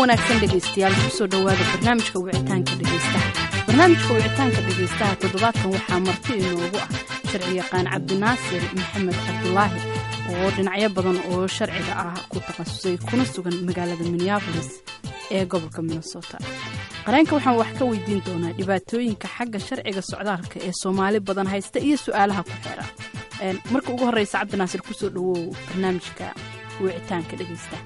wanaagsan dhegaystayaal kusoo dhowaada barnaamijka wicitaanka dhegaystaha barnaamijka wicitaanka dhegaystaha toddobaadkan waxaa marti inoogu ah sharci yaqaan cabdinaasir maxamed cabdulaahi oo dhinacyo badan oo sharciga ah ku takhasusay kuna sugan magaalada minneabolis ee gobolka minnesota qareenka waxaan wax ka weydiin doonaa dhibaatooyinka xagga sharciga socdaalka ee soomaali badan haysta iyo su-aalaha ku xeera marka ugu horreysa cabdinaasir kusoo dhawow barnaamijka wicitaanka dhegaystaha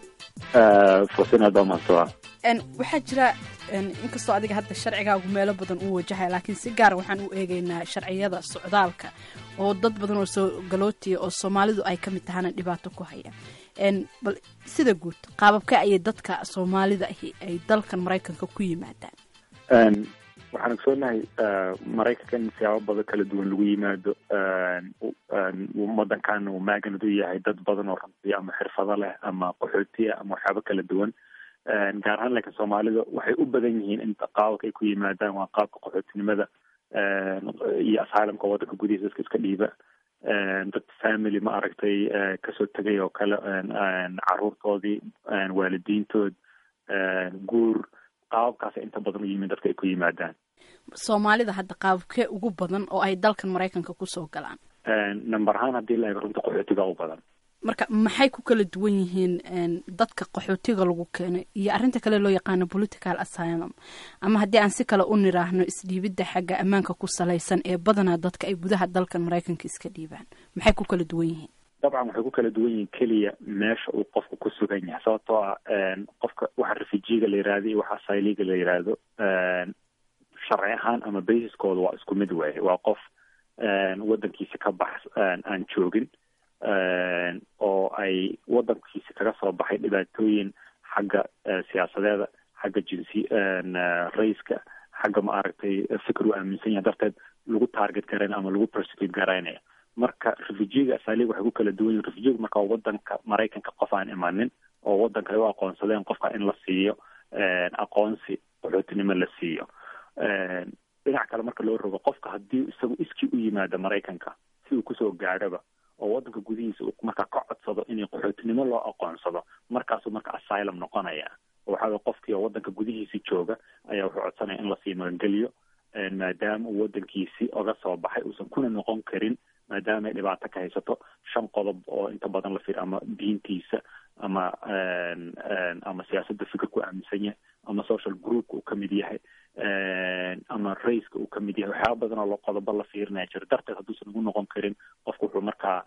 waxaa jira inkastoo adiga hadda sharcigaagu meelo badan uu wajahaya laakiin si gaara waxaan u eegaynaa sharciyada socdaalka oo dad badan oo soo galootiya oo soomaalidu ay ka mid tahana dhibaato ku haya bal sida guud qaababka ayay dadka soomaalida ahi ay dalkan maraykanka ku yimaadaan waxaan ogsoonahay maraykanka in siyaabo badan kala duwan lagu yimaado wadankan uu maaganad u yahay dad badan oo runtii ama xirfado leh ama qaxootiya ama waxyaabo kala duwan gaar ahaan laakiin soomaalida waxay u badan yihiin in qaababka ay ku yimaadaan waa qaabka qaxootinimada iyo asylumka wadanka gudihiisa dadka iska dhiiba dad family ma aragtay kasoo tegay oo kale caruurtoodii waalidiintood guur qaababkaas inta badan u yimin dadka ay ku yimaadaan soomaalida hadda qaababkee ugu badan oo ay dalkan maraykanka kusoo galaan number ahaan haddii la eego runta qaxootiga u badan marka maxay ku kala duwan yihiin dadka qaxootiga lagu keenay iyo arrinta kale loo yaqaano political asylum ama haddii aan si kale u niraahno isdhiibidda xagga ammaanka ku salaysan ee badanaa dadka ay gudaha dalkan maraykanka iska dhiibaan maxay ku kala duwan yihiin dabcan waxay ku kala duwan yihiin keliya meesha uu qofku ku sugan yahay sababtoo ah qofka waxa refujiga la yihahdo iyo waxa asayliga la yihahdo sharci ahaan ama basiskooda waa isku mid waaye waa qof wadankiisa ka bax aan joogin oo ay wadankiisa kaga soo baxay dhibaatooyin xagga siyaasadeeda xagga jinsi raiska xagga ma aragtay fikir uu aaminsan yahay darteed lagu target garaynaya ama lagu persecute garaynaya marka refujiga asaliga waxay ku kala duwan yihin refujiga marka wadanka maraykanka qof aan imanin oo wadanka ay u aqoonsadeen qofka in la siiyo aqoonsi qaxootinimo la siiyo dhinac kale marka loo rogo qofka haddii isagu iskii u yimaado maraykanka si uu kusoo gaadhaba oo wadanka gudihiisa uu markaa ka codsado inay qaxootinimo loo aqoonsado markaasuu marka asylum noqonaya waxaa way qofkii oo wadanka gudihiisi jooga ayaa wuxuu codsanaya in lasii magangeliyo maadaama uu wadankiisi oga soo baxay uusan kuna noqon karin maadaama ay dhibaato ka haysato shan qodob oo inta badan la fir ama diintiisa ama ama siyaasadda fikirka u aaminsan yahay ama social groupka uu kamid yahay ama raiska uu kamid yahay waxyaaba badan oo qodobo la fiirinaya jiro darteed hadduusan ugu noqon karin qofku wuxuu markaa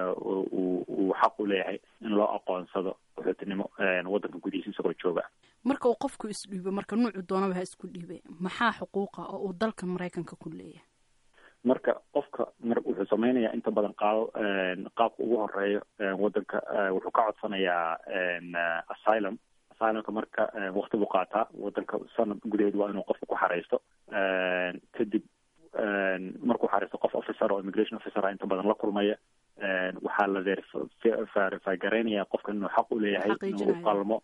uu xaq u leeyahay in loo aqoonsado qaxootinimo wadanka gudihiisa isagoo jooga marka uu qofku isdhiibo marka nuucu doonaba ha isku dhiibe maxaa xuquuqa oo uu dalka maraykanka ku leeyahay marka qofka mar wuxuu samaynayaa inta badan qaab qaabka ugu horeeyo wadanka wuxuu ka codsanayaa asylum asylumka marka wakti buu qaataa wadanka sanad gudaheed waa inuu qofka ku xareysto kadib markuu xareysto qof officer oo immigration officer a inta badan la kulmaya waxaa la verify garaynaya qofka inuu xaq u leeyahay inuu qalmo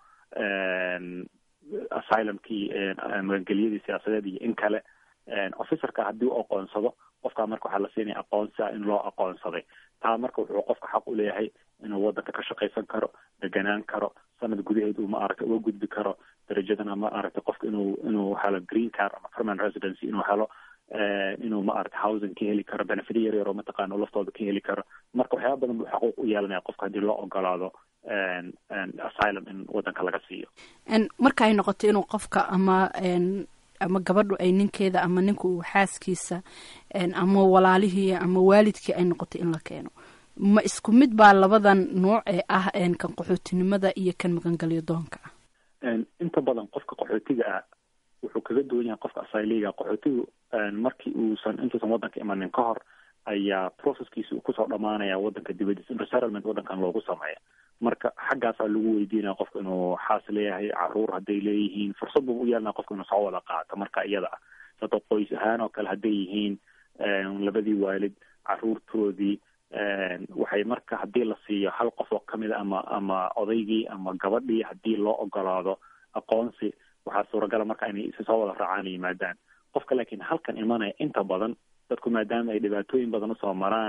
asylumkii magangelyadii siyaasadeed iyo in kale officerka haddii u aqoonsado qofkaa marka waxaa la siinaya aqoonsia in loo aqoonsaday taa marka wuxuu qofka xaq u leeyahay inuu wadanka ka shaqaysan karo deganaan karo sanad gudaheed uu maaragtay uga gudbi karo darajadan ama maaragtay qofka inuu inuu helo green car ama permanent residency inuu helo inuu maaragtay housing ka heli karo benefit yar yar oo mataqaana laftooda ka heli karo marka waxyaaba badan buu xaquuq u yeelanaya qofka haddii loo ogolaado asylum in wadanka laga siiyo marka ay noqoto inuu qofka ama ama gabadhu ay ninkeeda ama ninku uu xaaskiisa ama walaalihii ama waalidkii ay noqotay in la keeno ma isku mid baa labadan nooc ee ah kan qaxootinimada iyo kan magangelyo doonka ah inta badan qofka qaxootiga ah wuxuu kaga duwan yahay qofka asayliga qaxootigu markii uusan intuusan wadanka imanin ka hor ayaa processkiisa uu kusoo dhamaanaya wadanka dibadiisa resettlement wadankan loogu sameeya marka xaggaasaa lagu weydiinaya qofka inuu xaas leeyahay caruur hadday leeyihiin fursad buu u yeelanaya qofka inuu soo wada qaato marka iyada ah sababto qoys ahaan oo kale hadday yihiin labadii waalid caruurtoodii waxay marka haddii la siiyo hal qof oo kamid a ama ama odaygii ama gabadhii haddii loo ogolaado aqoonsi waxaa suuragala marka inay si soo wada raacaan yimaadaan qofka laakiin halkan imanaya inta badan dadku maadaama ay dhibaatooyin badan usoo maraan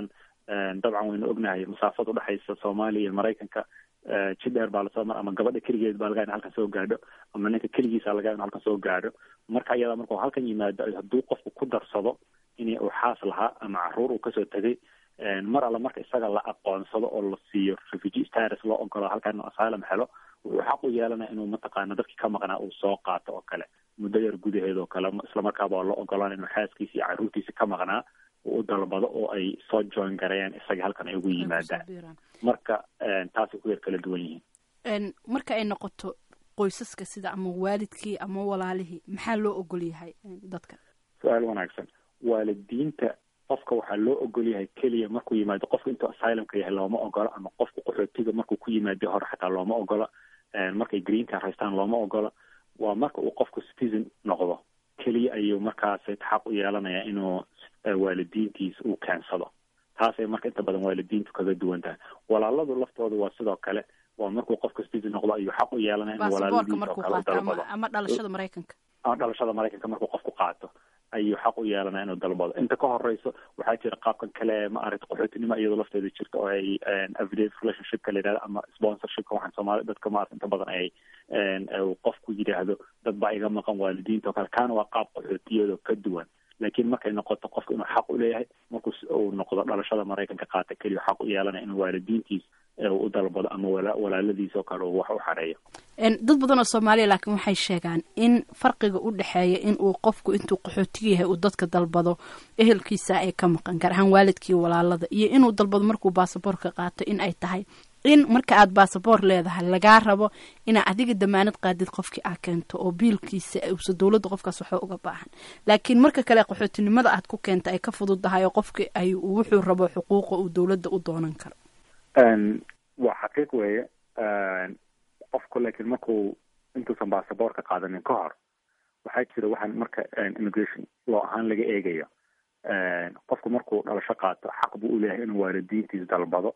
dabcan waynu ognahay masaafada udhexaysa soomaaliya iyo maraykanka jid dheer baa lasoo mar ama gabadha keligeed baa laga in halkan soo gaadho ama ninka keligiisa laga in halkan soo gaadho marka iyada markuu halkan yimaado hadduu qofku ku darsado in uu xaas lahaa ama caruur uu kasoo tegay mar alla marka isaga la aqoonsado oo la siiyo refugee status loo ogolo halkan inuu asylum helo wuxuu xaq u yeelanaya inuu mataqaana dadkii ka maqnaa uu soo qaato oo kale muddo yar gudaheed oo kale islamarkaaba waa loo ogolaan inuu xaaskiisa iyo caruurtiisa ka maqnaa uu u dalbado oo ay soo join gareeyaan isaga halkan ay ugu yimaadaan marka taasay ku yar kala duwan yihiin marka ay noqoto qoysaska sida ama waalidkii ama walaalihii maxaa loo ogol yahay dadka su-aal wanaagsan waalidiinta qofka waxaa loo ogol yahay keliya markuu yimaado qofka intuu asylumka yahay looma ogola ama qofka qaxootiga markuu ku yimaado hore xataa looma ogola markay green car haystaan looma ogola waa marka uu qofku citizen noqdo keliya ayuu markaas xaq u yeelanaya inuu waalidiintiisa uu keensado taasay marka inta badan waalidiintu kaga duwan tahay walaaladu laftooda waa sidoo kale waa markuu qofka citizen noqdo ayuu xaq u yeelanaya inuu walaaladiisa oo kale u dalbado ama dhalashada maraykanka ama dhalashada maraykanka markuu qofku qaato ayuu xaq u yeelanaya inuu dalbado inta ka horeyso waxaa jira qaabkan kale ma aragta qaxootinimo iyadoo lafteeda jirta oo ay everyday relationshipka la yidhahdo ama sponsorshipka waxaan soomaali dadka maarata inta badan ay qofku yidhaahdo dad baa iga maqan waalidiinta oo kale kaana waa qaab qaxootiyadoo ka duwan laakiin markay noqoto qofka inuu xaq u leeyahay markuu uu noqdo dhalashada maraykanka qaata keliya xaq u yeelanaya inuu waalidiintiis u dalbado ama walaaladiis oo kale uu wax u xareeyo dad badan oo soomaaliya laakiin waxay sheegaan in farqiga u dhexeeya in uu qofku intuu qaxootiga yahay uu dadka dalbado ehelkiisa ay ka maqan gaar ahaan waalidkii walaalada iyo inuu dalbado markuu baasaboorka qaato in ay tahay in marka aad baasaboor leedahay lagaa rabo inaa adiga damaanad qaadid qofkii aa keento oo biilkiisa usa dowladda qofkaas waxba uga baahan laakiin marka kale qaxootinimada aad ku keenta ay ka fududdahay oo qofkii ay wuxuu rabo xuquuqa uu dowladda u doonan karo waa xaqiiq weeye qofku laakiin markuu intuusan baasaboorka qaadanin ka hor waxaa jira waxaan marka immigration loo ahaan laga eegayo qofku markuu dhalasho qaato xaq buu uleeyahay inuu waalidiintiis dalbado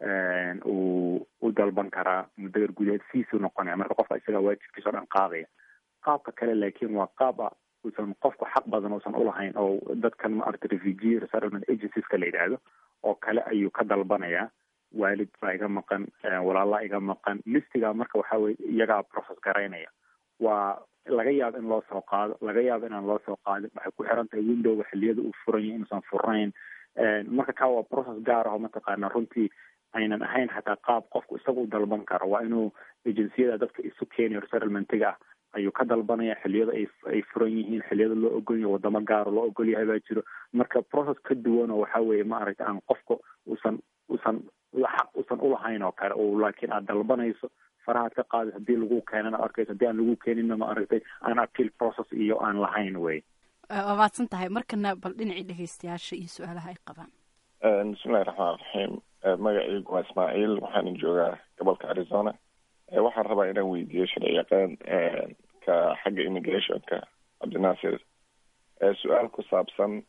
uu u dalban karaa muddo yar gudaheed fiisuu noqonaya marka qofka isagaa waajibkiisa o dhan qaadaya qaabka kale laakiin waa qaab a uusan qofku xaq badan uusan ulahayn oo dadkan maarata refugee resettlement agencies-ka la yidhaahdo oo kale ayuu ka dalbanayaa waalid baa iga maqan walaalaa iga maqan listigaa marka waxa weye iyagaa process garaynaya waa laga yaabo in loo soo qaado laga yaabo inaan loo soo qaadin waxay ku xiran tahay windowga xiliyada uu furan yahay inuusan furnayn marka kaa waa process gaar ah oo mataqaana runtii aynan ahayn xataa qaab qofku isaga u dalban karo waa inuu agenciyada dadka isu keenayo resettlementiga ah ayuu ka dalbanaya xiliyada ay ay furan yihiin xiliyada loo ogol yahay wadamo gaaro loo ogol yahay baa jiro marka process ka duwan oo waxa weeye ma aragta aan qofka uusan uusan xaq uusan ulahayn oo kale oo laakiin aad dalbanayso farahaad ka qaadis haddii lagu keenana arkayso haddii aan lagu keeninna ma aragtay aan appeal process iyo aan lahayn wey waa maadsan tahay markana bal dhinacii dhegeystayaasha iyo su-aalaha ay qabaan bismillahi raxmaan raxiim magacaygu waa ismaaciil waxaana joogaa gobolka arizona waxaan rabaa inaan weydiiyo sharci yaqaan ka xagga immigrationka cabdinaasir su-aal ku saabsan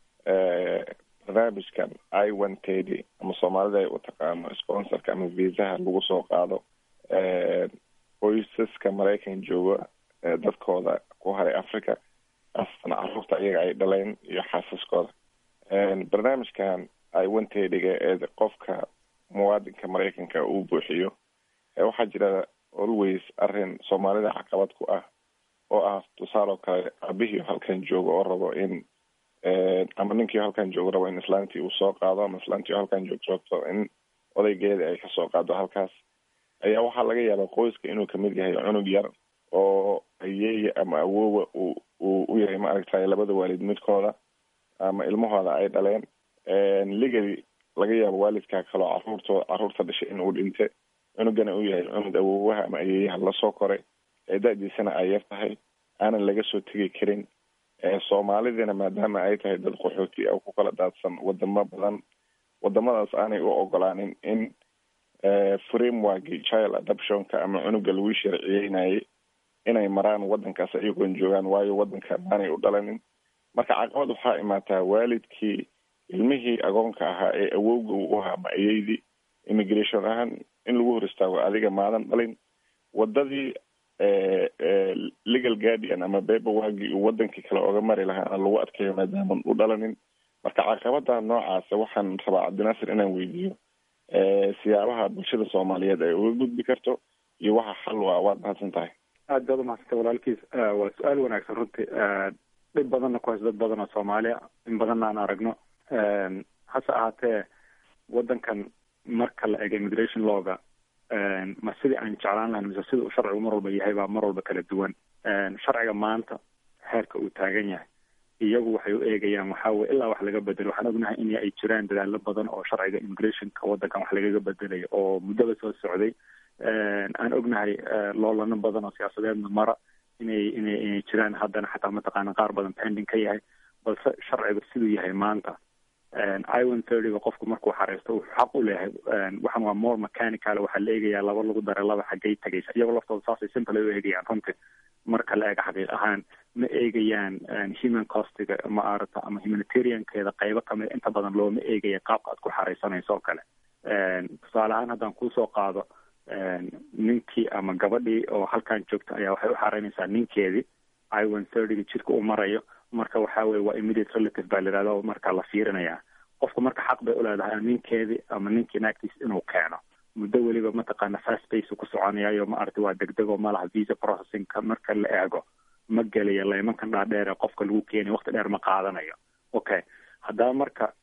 barnaamijkan i one tedy ama soomaalida ay u taqaano sponsorka ama viisaha lagu soo qaado qoysaska maraykan jooga dadkooda ku haray africa asna caruurta iyaga ay dhaleen iyo xaasaskooda barnaamijkan i one tedyga ee qofka muwaadinka maraykanka uu buuxiyo waxaa jira always arrin soomaalida caqabad ku ah oo ah tusaale oo kale abihii halkan joogo oo rabo in ama ninkii halkan joogo rabo in islaantii uu soo qaado ama islaantii halkan joog joogto in odaygeeda ay kasoo qaado halkaas ayaa waxaa laga yaabaa qoyska inuu kamid yahay cunug yar oo ayeeya ama awoowa uu uu u yahay maaragtay labada waalid midkooda ama ilmahooda ay dhaleen legally laga yaabo waalidkaa kaloo caruurtooda caruurta dhashay inuu dhinte cunugana uu yahay cunug awoowaha ama ayeeyaha lasoo koray ee da-diisana ay yar tahay aanan laga soo tegi karin soomaalidina maadaama ay tahay dad qaxooti ah ku kala daadsan wadamo badan wadamadaas aanay u ogolaanin in frameworki child adoptionka ama cunuga lagu sharciyeynayay inay maraan wadankaas ayagoon joogaan waayo wadanka aanay u dhalanin marka caqabad waxaa imaataa waalidkii ilmihii agoonka ahaa ee awowga uu ahaa ama ayeydii immigration ahaan in lagu hor istaago adiga maadan dhalin wadadii legal guardian ama beberwagi uu wadankii kale oga mari lahaana lagu adkeeyo maadaaman u dhalanin marka caqabada noocaasa waxaan rabaa cabdinaasir inaan weydiiyo siyaabaha bulshada soomaaliyeed ay uga gudbi karto iyo waxa xal waa waad mahadsan tahay aad baad umahadsantay walaalkiis waa su-aal wanaagsan runtii dhib badanna ku hayso dad badan oo soomaaliya in badanna aan aragno hase ahaatee waddankan marka la ego immigration lawga ma sidii aan jeclaan lahayn mise sida uu sharcigu mar walba yahay baa mar walba kala duwan sharciga maanta heerka uu taagan yahay iyagu waxay u eegayaan waxaa weye ilaa wax laga bedelo waxaan ognahay in ay jiraan dadaalo badan oo sharciga immigrationka waddankan wax lagaga bedelayo oo muddaba soo socday aan ognahay loolano badan oo siyaasadeedna mara inay inay inay jiraan haddana xataa mataqaana qaar badan pending ka yahay balse sharciga siduu yahay maanta iwan thirtyga qofku markuu xareysto wuxuu xaq u leeyahay waxan waa more mechanical waxaa la eegayaa laba lagu daray laba xaggay tagaysa iyagoo laftooda saasay simple ay u eegayaan runtii marka la eega xaqiiq ahaan ma eegayaan human costiga ma arata ama humanitariankeeda qaybo kamid inta badan looma eegaya qaabka aad ku xareysanayso oo kale tusaale ahaan haddaan kuusoo qaado ninkii ama gabadhii oo halkan joogta ayaa waxay u xareynaysaa ninkeedii iwan thirtyga jidka uu marayo marka waxa weye waa immediate relative baa la yihahda oo marka la fiirinaya qofku marka xaq bay uleedahay ninkeedii ama ninkii naagtiis inuu keeno muddo weliba mataqaana fast pace ku soconayayo ma aragti waa degdego malaha visa processingka marka la eego ma gelayo laymankan dhaadheer ee qofka lagu keenayo waqti dheer ma qaadanayo okay haddaba marka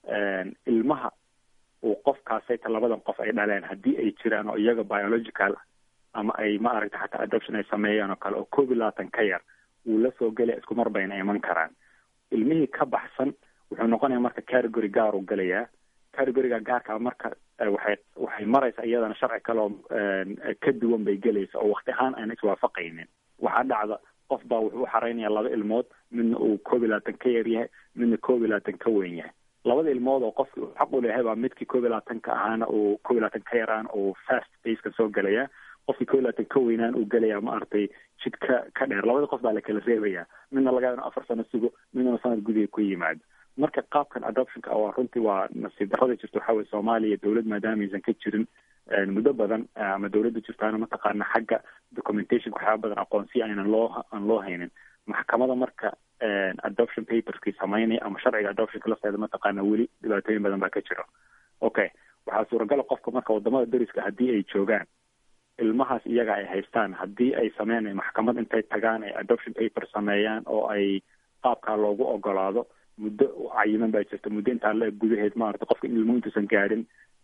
ilmaha uu qofkaasayta labadan qof ay dhaleen haddii ay jiraan oo iyaga biological ama ay ma aragta xataa adoption ay sameeyaan oo kale oo koob iyo labaatan ka yar wuu la soo gelaya isku mar bayna iman karaan ilmihii ka baxsan wuxuu noqonaya marka category gaar uu gelayaa categoriga gaarkaa marka waxay waxay maraysaa iyadana sharci kale oo ka duwan bay gelaysa oo wakti ahaan aan iswaafaqaynin waxaa dhacda qof baa wuxuu u xareynaya laba ilmood midna uu koob iyo labaatan ka yar yahay midna koob iyo labaatan ka weyn yahay labada ilmood oo qofki uu xaq u leeyahay baa midkii koob iyo labaatanka ahaana uu koob iyo labaatan ka yaraan uu fast paceka soo gelaya qofkii koob iyo labaatan ka weynaan uu gelaya ma aragtay jid ka ka dheer labada qof baa la kala reebaya midna laga yaaba afar sano sugo midna sanad gudiga ku yimaado marka qaabkan adoptionka waa runtii waa nasiib darrada jirta waxaa weye soomaaliya dowlad maadaama aysan ka jirin muddo badan ama dowladda jirtaana mataqaana xagga documentation waxyaaba badan aqoonsiya aynan loo aan loo haynin maxkamada marka adoption paperskii samaynaya ama sharciga adoptionka lafteeda mataqaana weli dhibaatooyin badan baa ka jira okay waxaa suuragala qofka marka wadamada deriska haddii ay joogaan ilmahaas iyaga ay haystaan haddii ay sameynay maxkamad intay tagaan ay adoption paper sameeyaan oo ay qaabkaa loogu ogolaado muddo cayiman baa jirta muddo intaa la gudaheed maarata qofka in ilmuhu intuusan gaadhin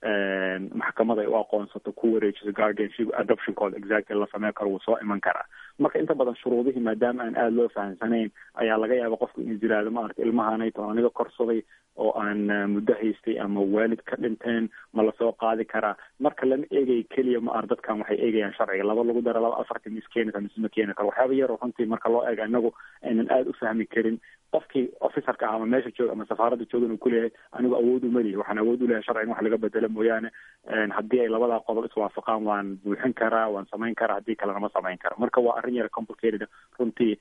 maxkamad ay u aqoonsato ku wareejiso guardianship adoptionkooda exactly la sameyn karo wuu soo iman karaa marka inta badan shuruudihii maadaama aan aada loo fahamsanayn ayaa laga yaaba qofku inuu jiraado maarata ilmahanay toon aniga korsaday oo aan muddo haystay ama waalid ka dhinteen ma lasoo qaadi karaa marka lama eegayo keliya ma ar dadkan waxay eegayaan sharciga laba lagu dara laba afartan mis keeni kara mise ma keeni karo waxyaaba yaroo runtii marka loo eega inagu aynan aada u fahmi karin qofkii officerka ah ama meesha jooga ama safaaradda joogan uu kuleeyahay anigu awood uma lihi waxaan awood u leeyahay sharciga in wax laga bedelo mooyaane haddii ay labadaa qodob iswaafaqaan waan buuxin karaa waan samayn karaa haddii kalena ma samayn karo marka waa arrin yara complicated runtii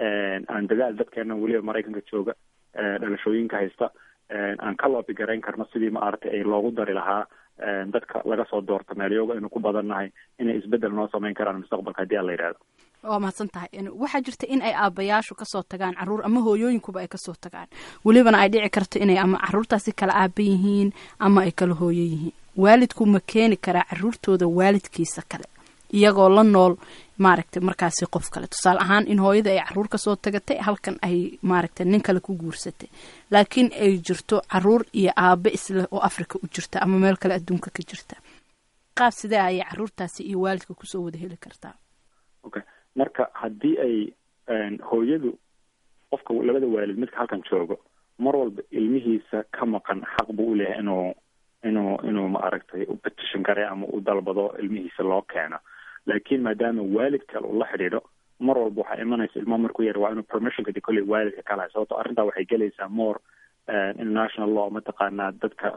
aan dadaal dadkeena weliba maraykanka jooga dhalashooyinka haysta aan ka loobi garayn karno sidii maaragtay ay loogu dari lahaa dadka laga soo doorto meelyoga aynu ku badannahay inay isbedel noo samayn karaan mustaqbalka haddii aan la yidhahdo waa mahadsan tahay waxaa jirta in ay aabayaashu kasoo tagaan caruur ama hooyooyinkuba ay kasoo tagaan welibana ay dhici karto inay ama caruurtaasi kala aaba yihiin ama ay kala hooyo yihiin waalidku ma keeni karaa caruurtooda waalidkiisa kale iyagoo la nool maaragtay markaasi qof kale tusaale ahaan in hooyada ay caruur kasoo tagatay halkan ay maaragtay nin kale ku guursatay laakiin ay jirto caruur iyo aabe isleh oo africa u jirta ama meel kale adduunka ka jirta qaab sidee ayay caruurtaasi iyo waalidka kusoo wada heli kartaa okay marka haddii ay hooyadu qofka labada waalid midka halkan joogo mar walba ilmihiisa ka maqan xaq buu u leeyahay inuu inuu inuu ma aragtay u petition garay ama u dalbado ilmihiisa loo keeno laakiin maadaama waalid kale uu la xidhiidho mar walba waxaa imanaysa ilmo markuu yar waa inuu permissionka de kolley waalidka kala hay sababto arrintaa waxay gelaysaa more international law mataqaanaa dadka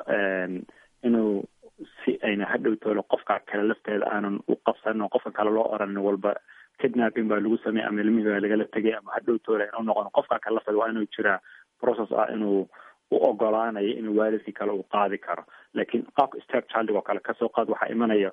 inuu si ayna hadhow toolo qofka kale lafteeda aanan u qabsanin oo qofka kale loo oranin walba kidnapping baa lagu sameeyay ama ilmihii baa lagala tegay ama hadhow toole inuu noqon qofka kale lafteeda waa inuu jiraa process ah inuu u ogolaanayo inuu waalidkii kale uu qaadi karo laakiin qaabka step childig oo kale kasoo qaad waxaa imanaya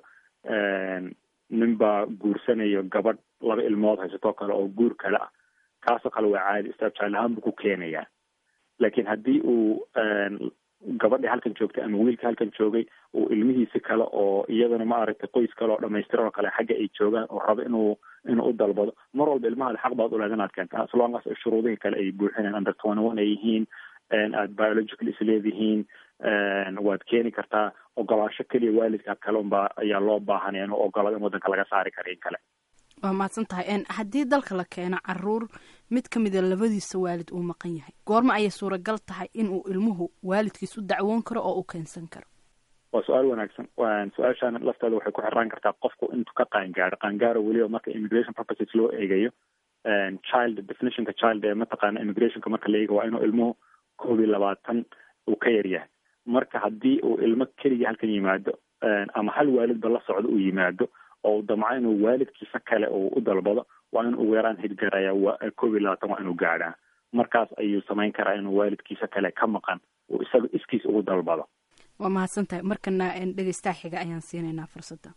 nin baa guursanayo gabadh laba ilmood haysatoo kale oo guur kale ah kaasoo kale waa caadi step child ahaan buu ku keenayaa laakiin haddii uu gabadhii halkan joogtay ama wiilka halkan joogay uu ilmihiisi kale oo iyadana ma aragtay qoys kale oo dhamaystiran oo kale xagga ay joogaan oo rabo inuu inuu u dalbado mar walba ilmahaada xaq baad uleed inaad keenta as long as shuruudihii kale ay buuxineen under twenty one ay yihiin aad biological isleedihiin waad keeni kartaa ogolaasho keliya waalidka kale unbaa ayaa loo baahanaya inuu ogolado in waddanka laga saari kara in kale waa mahadsan tahay haddii dalka la keeno caruur mid ka mida labadiisa waalid uu maqan yahay goorma ayay suuragal tahay inuu ilmuhu waalidkiis u dacwoon karo oo u keensan karo waa su-aal wanaagsan su-aashaan lafteeda waxay ku xiraan kartaa qofku intuu ka qaangaaro qaangaaro weliba marka immigration purposes loo eegayo child definitionka child ee mataqaana immigrationka marka la eega waa inuu ilmuhu koob iyo labaatan uu ka yaryahay marka haddii uu ilmo keliya halkan yimaado ama hal waalidba la socdo uu yimaado oo damco inuu waalidkiisa kale uu u dalbado waa in ugu yaraan hidgaraya koob iyo labaatan waa inuu gaadhaa markaas ayuu samayn karaa inuu waalidkiisa kale ka maqan uu isaga iskiis ugu dalbado waa mahadsan tahay markana dhegeystaha xiga ayaan siinaynaa fursadda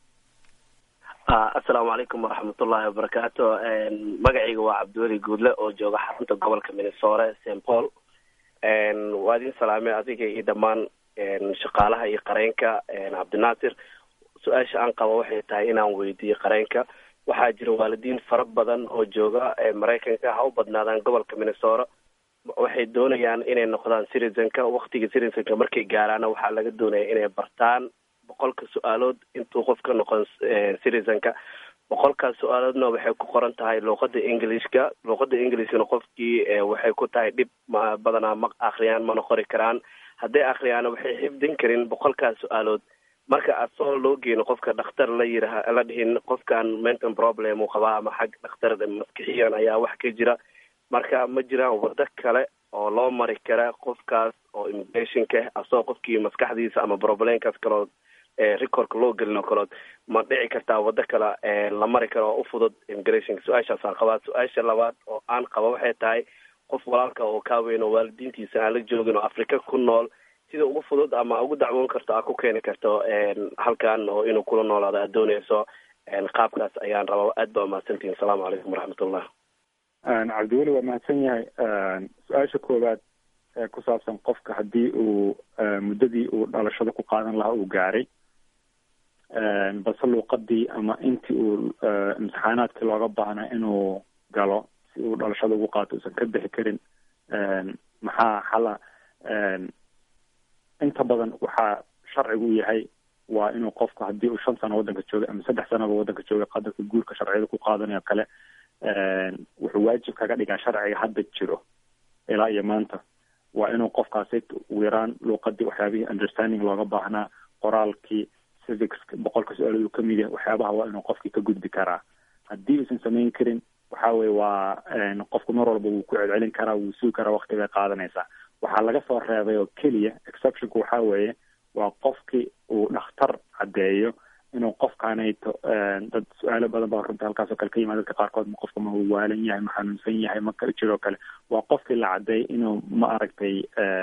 assalaamu calaykum waraxmatullahi wabarakaatu magacayga waa cabdiweli guudle oo jooga xarunta gobolka minnesore st paul waa idin salaamay adiga iyo dhammaan shaqaalaha iyo qareenka cabdinaasir su-aasha aan qabo waxay tahay inaan weydiiyo qareenka waxaa jira waalidiin fara badan oo jooga maraykanka ha u badnaadaan gobolka minnesora waxay doonayaan inay noqdaan citizenka waktiga citizenka markay gaaraana waxaa laga doonaya inay bartaan boqolka su-aalood intuu qof ka noqon citizenka boqolkaas su-aaloodna waxay ku qoran tahay luuqada englishka luuqada englishkana qofkii waxay ku tahay dhib ma badanaa ma akriyaan mana qori karaan hadday akriyaana waxay xifdin karin boqolkaas su-aalood marka asoo loo geeno qofka dhakhtar la yiraha la dhihin qofkan mental problem uu qabaa ama xag dhakhtar maskixiyan ayaa wax ka jira marka ma jiraan wado kale oo loo mari kara qofkaas oo immigrationka asoo qofkii maskaxdiisa ama problemkaas kalood recordka loo gelin oo kalood ma dhici kartaa wado kale la mari karo oo u fudud immigrationka su-aashaasaan qabaa su-aasha labaad oo aan qaba waxay tahay qof walaalka oo kaaweyn oo waalidiintiisa aan la joogin oo afrika ku nool sida ugu fudud ama ugu dacwoon karto aad ku keeni karto halkan oo inuu kula noolaado aad dooneyso qaabkaas ayaan rabaa aad baa umahadsantihin asalaamu calaykum waraxmatullah cabdiweli waa mahadsan yahay su-aasha koowaad ee ku saabsan qofka haddii uu muddadii uu dhalashada ku qaadan lahaa uu gaaray balse luuqadii ama intii uu imtixaanaadkii looga baahnaa inuu galo si uu dhalashada ugu qaato usan ka bixi karin maxaa xala inta badan waxaa sharcigu u yahay waa inuu qofku haddii uu shan sano waddanka joogay ama saddex sanaba waddanka joogay qadarka guurka sharciyada ku qaadanayo kale wuxuu waajib kaga dhigaa sharciga hadda jiro ilaa iyo maanta waa inuu qofkaasi ugu yaraan luuqadii waxyaabihii understanding looga baahnaa qoraalkii civics boqolka su-aalood uu kamid yahay waxyaabaha waa inuu qofkii ka gudbi karaa haddii uusan samayn karin waxa weye waa qofku mar walba wuu ku celcelin karaa wuu sugi karaa wakti bay qaadanaysaa waxaa laga soo reebay oo keliya exceptionku waxa weeye waa qofkii uu dhakhtar caddeeyo inuu qofkaanayto dad su-aalo badan baa runta halkaasoo kale ka yimaad dadka qaarkood ma qofka ma waalan yahay ma xanuunsan yahay ma jiroo kale waa qofkii la caddeeyay inuu ma aragtay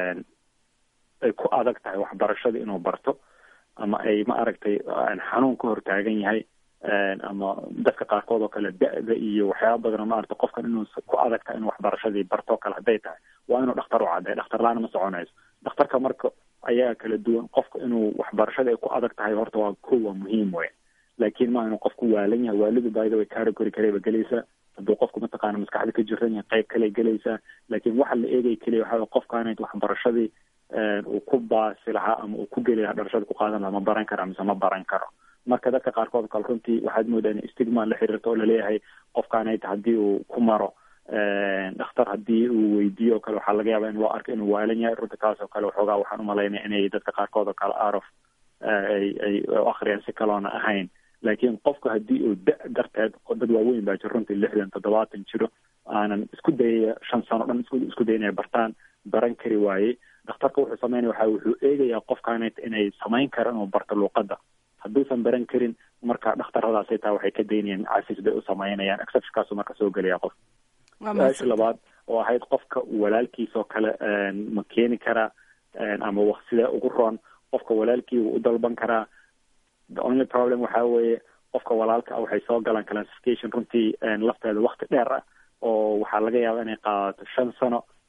ay ku adag tahay waxbarashada inuu barto ama ay ma aragtay xanuun ka hortaagan yahay ama dadka qaarkood oo kale da-da iyo waxyaaba badan ma aragtay qofkan inuu ku adag tahay inuu waxbarashadii bartoo kale hadday tahay waa inuu dhakhtar u caddeeyo dhakhtar la-aan ma soconayso dhakhtarka marka ayaa kala duwan qofka inuu waxbarashada ay ku adag tahay horta waa ko waa muhiim wey laakiin ma inuu qofku waalan yahay waalidu baayida way category kaleba gelaysaa hadduu qofku mataqaana maskaxda ka jiran yahay qayb kale gelaysaa laakiin waxa la eegay keliya waxa qofkaanay waxbarashadii uu ku baasi lahaa ama uu ku geli lahaa dhalashada ku qaadan lahaa ma baran kara mise ma baran karo marka dadka qaarkood kale runtii waxaad moodaa in stigma la xiriirto oo laleeyahay qofkaanayta haddii uu ku maro dhakhtar haddii uu weydiiyo o kale waxaa laga yaabaa in loo arko inuu waalan yahay runta taas oo kale waxoogaa waxaan umalaynaya inay dadka qaarkood oo kale arof ay ay akriyaan si kaloona ahayn laakiin qofku haddii uu da darteed dad waaweyn baa jiro runtii lixdan toddobaatan jiro aanan isku dayaya shan sano dhan isku isku day inay bartaan baran kari waayey dhakhtarka wuxuu sameynaya waxa wuxuu eegayaa qofkaanayt inay samayn karo inuu barto luuqadda hadduusan baran karin marka dhakhtaradaasay taa waxay ka daynayaan cafis bay u samaynayaan exceptionkaasu marka soo gelaya qof su-aasha labaad oo ahayd qofka walaalkiis oo kale ma keeni karaa ama sidee ugu roon qofka walaalkii wuu u dalban karaa the only problem waxa weeye qofka walaalka ah waxay soo galaan classification runtii lafteeda wakti dheer ah oo waxaa laga yaabaa inay qaadato shan sano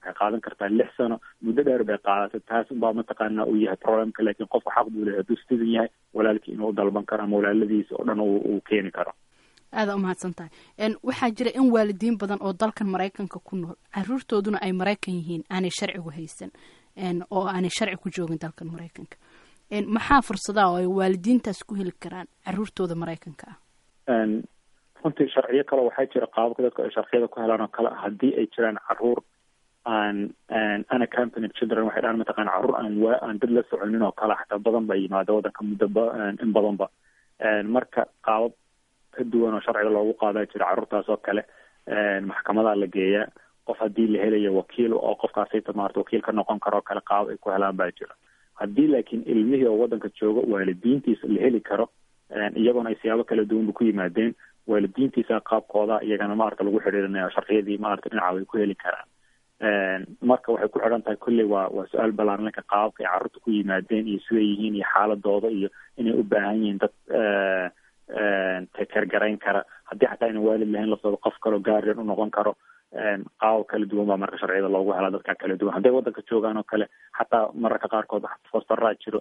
waxay qaadan kartaa lix sano muddo dheer bay qaadatay taas unbaa mataqaana uu yahay problemka laakiin qofku xaq buu leeyahay hadduu citizen yahay walaalkii inuu dalban karo ama walaaladiisa oo dhan uu keeni karo aada umahadsan tahay waxaa jira in waalidiin badan oo dalkan maraykanka ku nool caruurtooduna ay maraykan yihiin aanay sharcigu haysan oo aanay sharci ku joogin dalkan maraykanka maxaa fursadaha oo ay waalidiintaas ku heli karaan caruurtooda maraykanka ah runtii sharciyo kale waxaa jira qaababka dadka ay sharciyada ku helaan oo kale haddii ay jiraan caruur aan unaccompanied children waxay dhahaan mataqana caruur aan waa aan dad la soconin oo kale xataa badan ba yimaada waddanka muddo ba in badanba marka qaabab ka duwan oo sharciga loogu qaadaa jira carruurtaas oo kale maxkamadaa la geeyaa qof haddii la helayo wakiil oo qofkaasayta maarata wakiil ka noqon karo kale qaab ay ku helaan baa jira haddii laakiin ilmihii oo waddanka jooga waalidiintiisa la heli karo iyagoona ay siyaabo kala duwanba ku yimaadeen waalidiintiisa qaabkooda iyagana maarata lagu xidhiirinaya sharciyadii maarata dhinaca way ku heli karaan marka waxay ku xidhan tahay kolley waa waa su-aal balaaranka qaababka ay carruurta ku yimaadeen iyo siday yihiin iyo xaaladooda iyo inay u baahan yihiin dad tekergarayn kara haddii xataa ayna waalid lahayn laftooda qof kaloo gaarian u noqon karo qaabab kala duwan baa marka sharciyada loogu helaa dadka kala duwan hadday waddanka joogaan oo kale xataa mararka qaarkood fostaraa jiro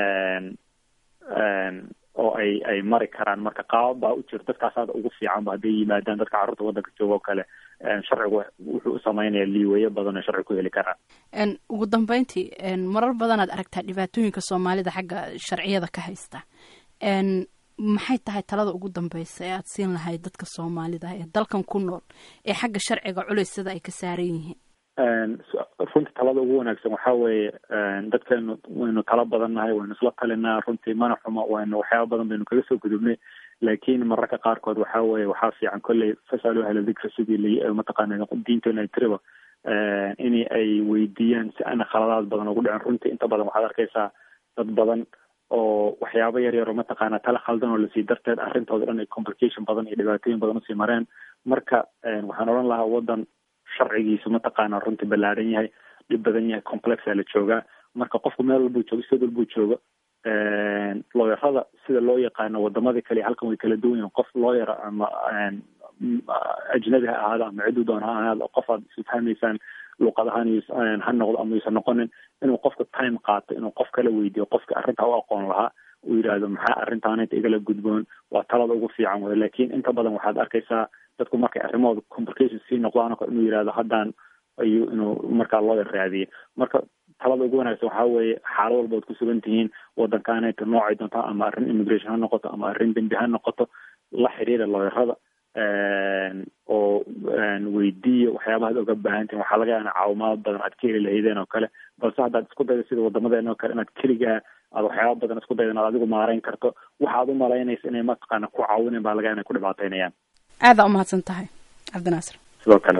oo ay ay mari karaan marka qaabab baa u jiro dadkaasaada ugu fiicanba hadday yimaadaan dadka carruurta waddanka jooga oo kale sharcigu wuxuu u sameynaya liiweyo badan oo sharci ku heli karaan ugu dambeyntii marar badanaad aragtaa dhibaatooyinka soomaalida xagga sharciyada ka haysta maxay tahay talada ugu dambeysa ee aada siin lahayd dadka soomaalida ee dalkan ku nool ee xagga sharciga culeysyada ay ka saaran yihiin runtii talada ugu wanaagsan waxaa weeye dadkeenu waynu tala badan nahay waynu isla talinaa runtii mana xumo waynu waxyaaba badan baynu kaga soo gudubnay laakiin mararka qaarkood waxaa weeye waxaa fiican kolley fasalu ahla dikra sidii la mataqaana diinteena ay tiriba in ay weydiiyaan si aana khaladaad badan ugu dhicin runtii inta badan waxaad arkaysaa dad badan oo waxyaabo yar yar oo mataqaana tala khaldan oo lasii darteed arrintooda dhan ay complication badan iyo dhibaatooyin badan usii mareen marka waxaan odhan lahaa waddan sharcigiisu mataqaana runtii ballaadhan yahay dhib badan yahay complexaa la joogaa marka qofku meel walbuu joogo sid walbuu joogo looyarada sida loo yaqaano wadamadii kale halkan way kala duwan yihin qof looyara ama ajnabi ha ahaado ama ciduu doon ha ahaado qof aad isu fahmaysaan luuqad ahaan ha noqdo ama yuusan noqonin inuu qofka time qaato inuu qof kala weydiiyo qofka arrintaa u aqoon lahaa uu yidhaahdo maxaa arrintaanayta igala gudboon waa talada ugu fiican wey laakiin inta badan waxaad arkaysaa dadku markay arrimahooda complication sii noqdaan oo inuu yidhahdo haddaan ayuu inuu markaa loo raadiyey marka talada ugu wanaagsan waxaa weeye xaalad walba ad ku sugan tihiin waddankaanayta noocay doontaa ama arrin immigration ha noqoto ama arrin dembi ha noqoto la xiriira looyarada oo weydiiya waxyaabahaad oga baahantihin waxaa laga yaana caawimaad badan aad ka heli lahaydeen oo kale balse haddaad isku dayda sida wadamadeena oo kale inaad keligaa aad waxyaaba badan isku dayda inaad adigu maarayn karto waxaad u malaynaysa inay mataqaana ku caawinen baa laga yaana ku dhibaataynayaan aadaa umahadsan tahay cabdinaasir sidoo kale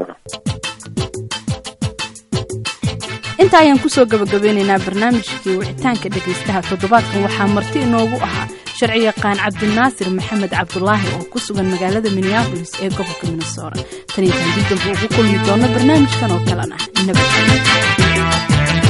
inta ayaan kusoo gabagabeynaynaa barnaamijkii wicitaanka dhegaystaha toddobaadkan waxaa marti inoogu ahaa sharci yaqaan cabdinaasir maxamed cabdulaahi oo ku sugan magaalada minneabolis ee gobolka minnesora tan iyo tan dib dambe ugu kulmi doono barnaamijkan oo kalan ah nabad